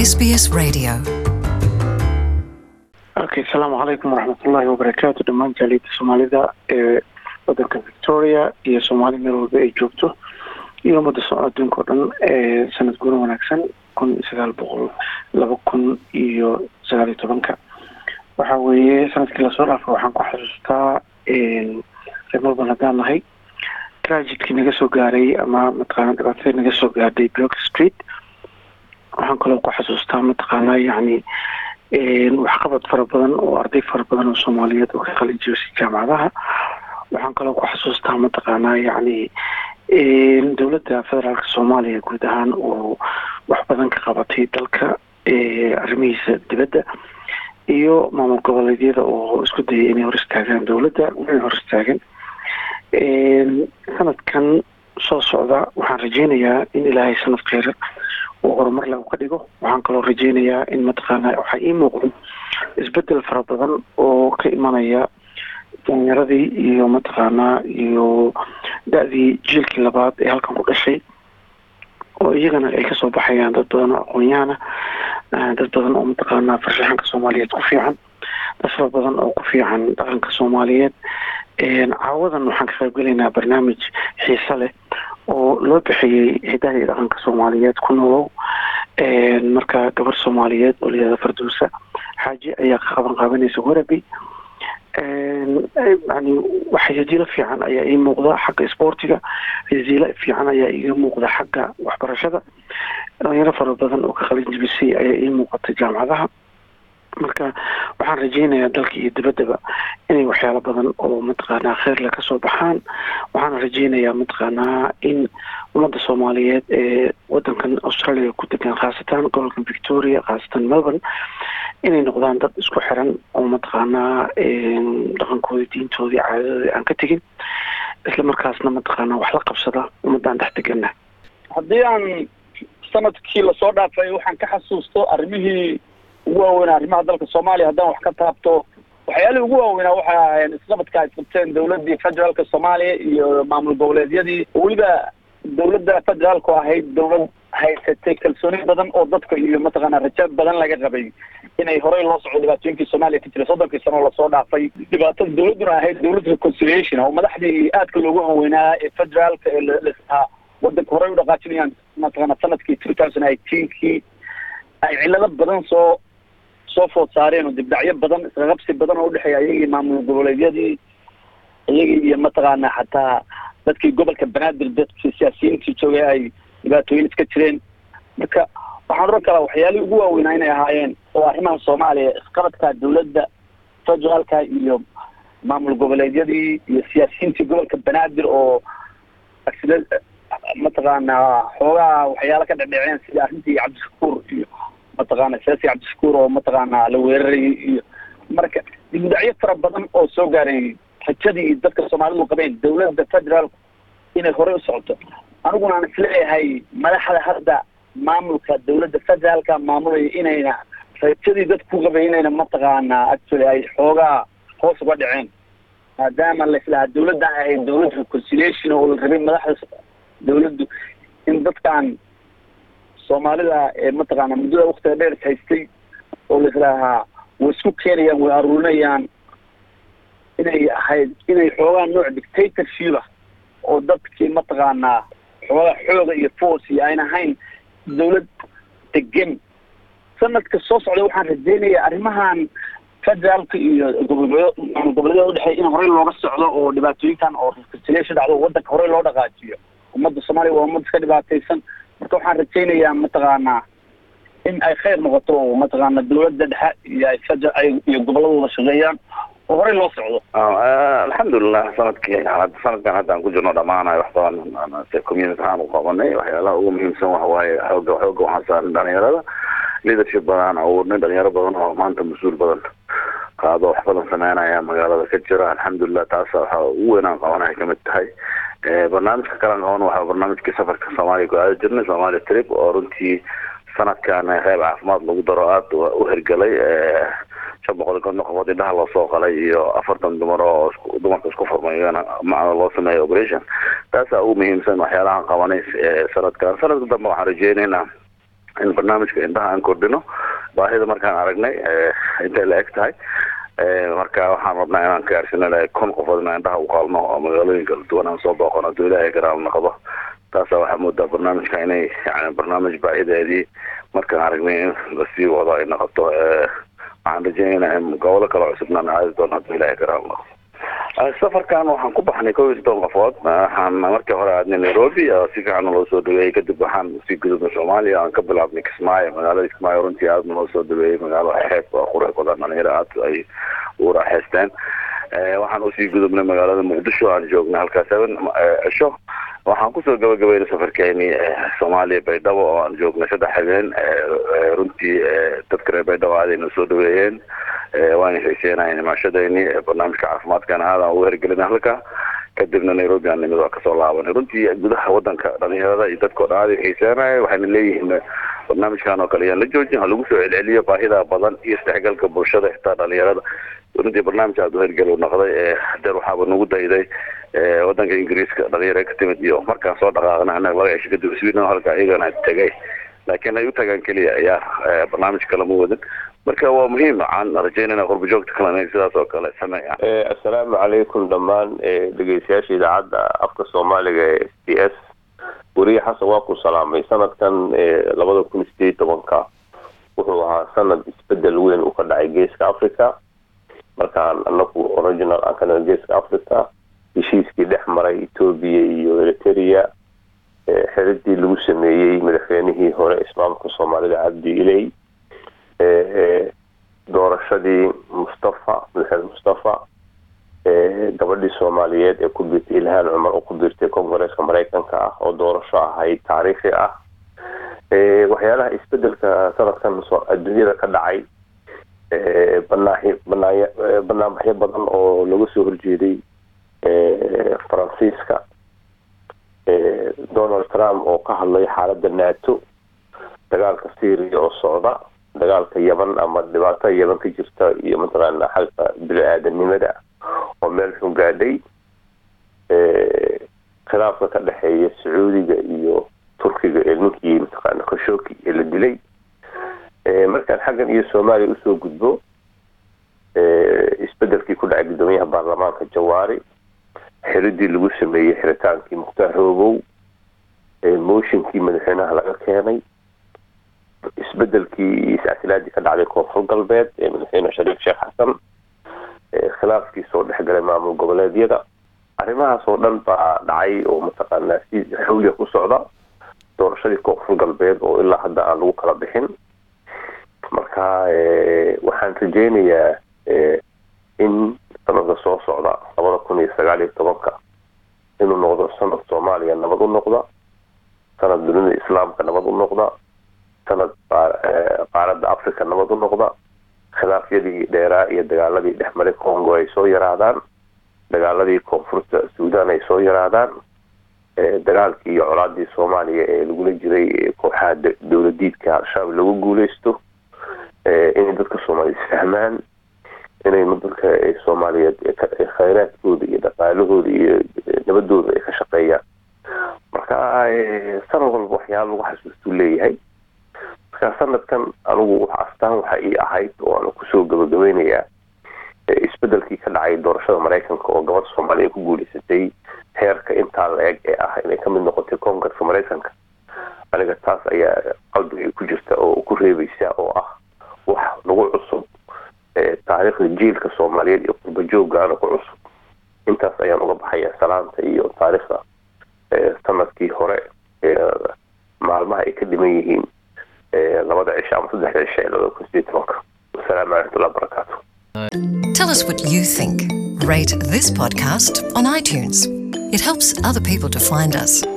SBS Radio. okay asalaamu calaykum waraxmatullaahi wabarakaatu dhammaan jaaliyadda soomaalida ee wadanka victoria iyo soomaali meel walba ay joogto iyo ummadda so adduunka o dhan ee sanad guuna wanaagsan kun iyo sagaal boqol laba kun iyo sagaal iyo tobanka waxa weeye sanadkii lasoo dhaafay waxaan ku xasuustaa reer melbourne haddaan nahay tragidkii naga soo gaaray ama mataqaana dhibaatadii naga soo gaadhay block street waxaan kaloo ku xasuustaa mataqaanaa yacni waxqabad fara badan oo arday fara badan oo soomaaliyeed oo ka qalin jibisay jaamacadaha waxaan kaloo ku xasuustaa mataqaanaa yacni dowladda federaalka soomaaliya guud ahaan oo wax badan ka qabatay dalka arrimihiisa dibadda iyo maamul goboleedyada oo isku dayay inay hor istaagaan dowladda inay hor istaagan sanadkan soo socda waxaan rajeynayaa in ilaahay sanad kheyr oo horumar leh u ka dhigo waxaan kaloo rajeynayaa in mataqaana waxaa ii muuqdo isbedel fara badan oo ka imanaya dhalinyaradii iyo mataqaanaa iyo da-dii jiilkii labaad ee halkan ku dhashay oo iyagana ay kasoo baxayaan dad badan oo aqoon-yahana dad badan oo mataqaanaa farshaxanka soomaaliyeed ku fiican dad fara badan oo ku fiican dhaqanka soomaaliyeed caawadan waxaan ka qaybgelaynaa barnaamij xiise leh oo loo bixiyey hidaha iyo dhaqanka soomaaliyeed ku noolow marka gabar soomaaliyeed oo layihahda farduusa xaaji ayaa ka qaban qaabanaysa warabi yani wax yajiilo fiican ayaa ii muuqda xagga isboortiga yajiilo fiican ayaa iga muuqda xagga waxbarashada dhalinyaro fara badan oo ka qalin jibisay ayaa ii muuqata jaamacadaha marka waxaan rajeynayaa dalka iyo dibaddaba inay waxyaalo badan oo mataqaanaa kheyrle kasoo baxaan waxaana rajeynayaa mataqaanaa in ummadda soomaaliyeed ee wadankan australia ku degan khaasatan gobolkan victoria khaasatan melbourne inay noqdaan dad isku xiran oo mataqaanaa dhaqankoodii diintoodii caadadoodii aan ka tegin isla markaasna mataqaanaa wax la qabsada ummaddaan dhex degana haddii aan sanadkii lasoo dhaafay waxaan ka xasuusto arrimihii ugu waaweynaa arrimaha dalka soomaaliya haddaan wax ka taabto waxyaalihii ugu waaweynaa waxay ahaayeen isqabadka ay qabteen dawladdii federaalka soomaaliya iyo maamul goboleedyadii oo weliba dawladda federaalku ahayd dawlad haysatay kalsooni badan oo dadka iyo mataqaanaa raja badan laga qabay inay horey loo soco dhibaatooyinkii soomaaliya ka jiray soddonkii sano oo lasoo dhaafay dhibaatada dawladduna ahayd dawlad reconciliation oo madaxdii aadka loogu haweynaa ee federaalka ee lahaa wadanka horey u dhaqaajinayaan mataqaana sanadkii two thousand eighteenkii ay cilado badan soo soo food saareen oo dibdhacyo badan isqaqabsi badan oo udhexeeya iyagii maamul goboleedyadii iyagii iyo mataqaana xataa dadkii gobolka banaadir dadkii siyaasiyiintii joogay ay dhibaatooyin iska jireen marka waxaan oran karaa waxyaalihii ugu waaweynaa inay ahaayeen oo arrimaha soomaaliya isqabadka dawladda federaalka iyo maamul goboleedyadii iyo siyaasiyiintii gobolka banaadir oo aksida mataqaanaa xoogaha waxyaalo ka dhedheceen sida arrintii cabdishakuur iyo mataqaana siyaasi cabdishakuur oo mataqaanaa la weerarayay iyo marka dibudhacyo fara badan oo soo gaaray rajadii dadka soomaalidu qabeen dawladda federaalku inay horey u socoto aniguna aan isleeyahay madaxda hadda maamulka dawladda federaalka maamulaya inayna rajadii dadka ku qabay inayna mataqaanaa actually ay xoogaa hoos uga dhaceen maadaama laislahaa dawladdan ahayd dawlad reconciliation oo la rabay madaxda dawladdu in dadkan soomaalida ee mataqaana muddada waktiga dheer is haystay oo laislahaa way isku keenayaan way aruurinayaan inay ahayd inay xoogaa nooc dictatorship ah oo dadkii mataqaanaa xoogaa xooga iyo force iyo ayn ahayn dawlad degan sanadka soo socda waxaan rajeynaya arrimahan federaalka iyo gobolgobo maamul goboleedyada udhexeeya in horey looga socdo oo dhibaatooyinkan oo reconciliation dhacdo wadanka horey loo dhaqaajiyo ummadda soomaaliya waa ummad iska dhibaataysan marka waxaan rajeynayaa mataqaanaa in ay kheyr noqoto oo mataqaana dawladda dhexe iyo ay feder ay iyo goboladooda shaqeeyaan oo horey loo socdo alxamdulilah sanadkii sanadkan hadda aan ku jirno dhamaanayo wax badan se community ahaan u qabanay waxyaalaha ugu muhiimsan waxa waaye xooga xooga waxaan saarin dhalinyarada leadership badan abuurnay dhalinyaro badan oo maanta mas-uul badan qaado wax badan sameynaya magaalada ka jira alxamdulilah taas waxa ugu weyn aan qabanaya kamid tahay barnaamijka kalan qaban waxaa barnaamijkii safarka soomaaliya ku aadi jirnay somalia trip oo runtii sanadkan qeyb caafimaad lagu daro aada u hergelay shan boqol konton qofood indhaha loo soo qalay iyo afartan dumar oo dumarka isku furmayana macna loo sameeyo operation taasaa ugu muhiimsan waxyaalahan qabanay sanadkan sanadka dambe waxaan rajeynaynaa in barnaamijka indhaha aan kordhino baahida markaan aragnay intay la eg tahay marka waxaan rabnaa inaan gaarsino kun qofood inaan indhaha u qaalno oo magaalooyin kala duwan aan soo booqano haduu ilaahay garaal noqdo taasa waxaa moodaa barnaamijka inay yani barnaamij baahideedii markaan aragnay in lasii wado ay noqoto waxaan rajeynayna in gobolo kale cusubnaan aadi doono haduu ilaahay garaal noqdo safarkan waxaan ku baxnay kow iyo soddon qofood waxaan markii hore aadnay nairobi oo si fiican loo soo dhaweeyey kadib waxaan usii gudubnay soomaaliya aan ka bilaabnay kismaayo magaalada kismaayo runtii aadna loo soo dhaweeyey magaalo xeeb oo qurux badan dhalinyaro aad ay u raaxaysteen waxaan usii gudubnay magaalada muqdisho aan joognay halkaas seven cisho waxaan kusoo gabagabeynay safarkeeni soomaaliya baydhabo oo aan joognay saddex habeen runtii dadka reer baydhabo aadayna soo dhaweeyeen waan xiiseenayn imaashadeyni barnaamijka caafimaadkana aadaan ugu hergelina halka kadibna nairobi aan nimid waa kasoo laabanay runtii gudaha wadanka dhalinyarada iyo dadkao dhan aada xiiseenaya waxayna leeyihiin barnaamijkan oo kale yaan la joojin ha lagu soo celceliyo baahida badan iyo isdhexgalka bulshada xitaa dhalinyarada runtii barnaamij aada u hergel u noqday hadeer waxaaba nagu dayday wadanka ingiriiska dhalinyaro ka timid iyo markaan soo dhaqaaqna anaga laga cesho kadib sweden halka iyagana tegay laakiin ay u tagaan keliya ayaa barnaamij kale ma wadin marka waa muhiim waxaan rajeynayna qurba joogta kalena in sidaas oo kale sameeyaan assalaamu calaykum dhammaan dhegeystayaasha idaacadda afka soomaaliga ee s t s weriye xasan waa ku salaamay sanadkan labada kun iyo sideed tobanka wuxuu ahaa sanad isbedel weyn uu ka dhacay geeska africa markaan anagu original aan ka geeska africa heshiiskii dhex maray ethoobia iyo eritrea xiridii lagu sameeyey madaxweynihii hore ismaamulka soomaalida cabdi iley doorashadii mustafa madaxweyne mustafa gabadhii soomaaliyeed ee ku biirtay ilhaan cumar oo ku biirtay kongareeska mareykanka ah oo doorasho ahayd taariikhi ah waxyaalaha isbedelka sanadkan adduunyada ka dhacay banaaxi banaayo banaanbaxyo badan oo laga soo horjeeday faransiiska donald trump oo ka hadlay xaaladda nato dagaalka syria oo socda dagaalka yaman ama dhibaatada yaman ka jirta iyo mataqaana xalka bini-aadanimada oo meel xun gaadhay khilaafka ka dhexeeya sacuudiga iyo turkiga ee ninkii mataqaana khashoki ee la dilay markaan xaggan iyo soomaaliya usoo gudbo isbedelkii ku dhacay guddoomiyaha baarlamaanka jawaari xiridii lagu sameeyey xiritaankii mukhtaar roobow mooshinkii madaxweynaha laga keenay isbedelkii iyo iscasilaadii ka dhacday koonfur galbeed ee madaxweyne shariif sheekh xasan khilaafkii soo dhexgalay maamul goboleedyada arrimahaas oo dhan baa dhacay oo mataqaanaa si xawliya ku socda doorashadii koonfur galbeed oo ilaa hadda aan lagu kala bixin marka waxaan rajeynayaa in sanadka soo socda labada kun iyo sagaal iyo tobanka inuu noqdo sanad soomaaliya nabad u noqda sanad dunida islaamka nabad u noqda sanad qaaradda africa nabad u noqda khilaafyadii dheeraa iyo dagaaladii dhexmaray congo ay soo yaraadaan dagaaladii koonfurta suudan ay soo yaraadaan dagaalkii iyo colaadii soomaaliya ee lagula jiray kooxaha dowladiidka al-shabaab lagu guuleysto inay dadka soomaaliya isfahmaan inay dadka soomaaliyeed khayraadkooda iyo dhaqaalahooda iyo nabadooda ay ka shaqeeyaan marka sanad walba waxyaala lagu xasuustuu leeyahay marka sanadkan anigu astaan waxa ii ahayd oo aan kusoo gabagabeynayaa isbedelkii ka dhacay doorashada maraykanka oo gabadha soomaaliya ku guuleysatay heerka intaa la eg ee ah inay kamid noqotay koongarka maraykanka aniga taas ayaa qalbiga ku jirta oo ku reebeysa oo ah wax nagu cusub taariikhda jiilka soomaaliyeed iyo qurba jooggaana ku cusub intaas ayaan uga baxaya salaanta iyo taariikhda sanadkii hore maalmaha ay ka dhiman yihiin labada cisho ama saddexda cisho ee labada kun sideed tobanka wasalaamu calaymatullah barakaatu Tell us what you think. Rate this podcast on iTunes. It helps other people to find us.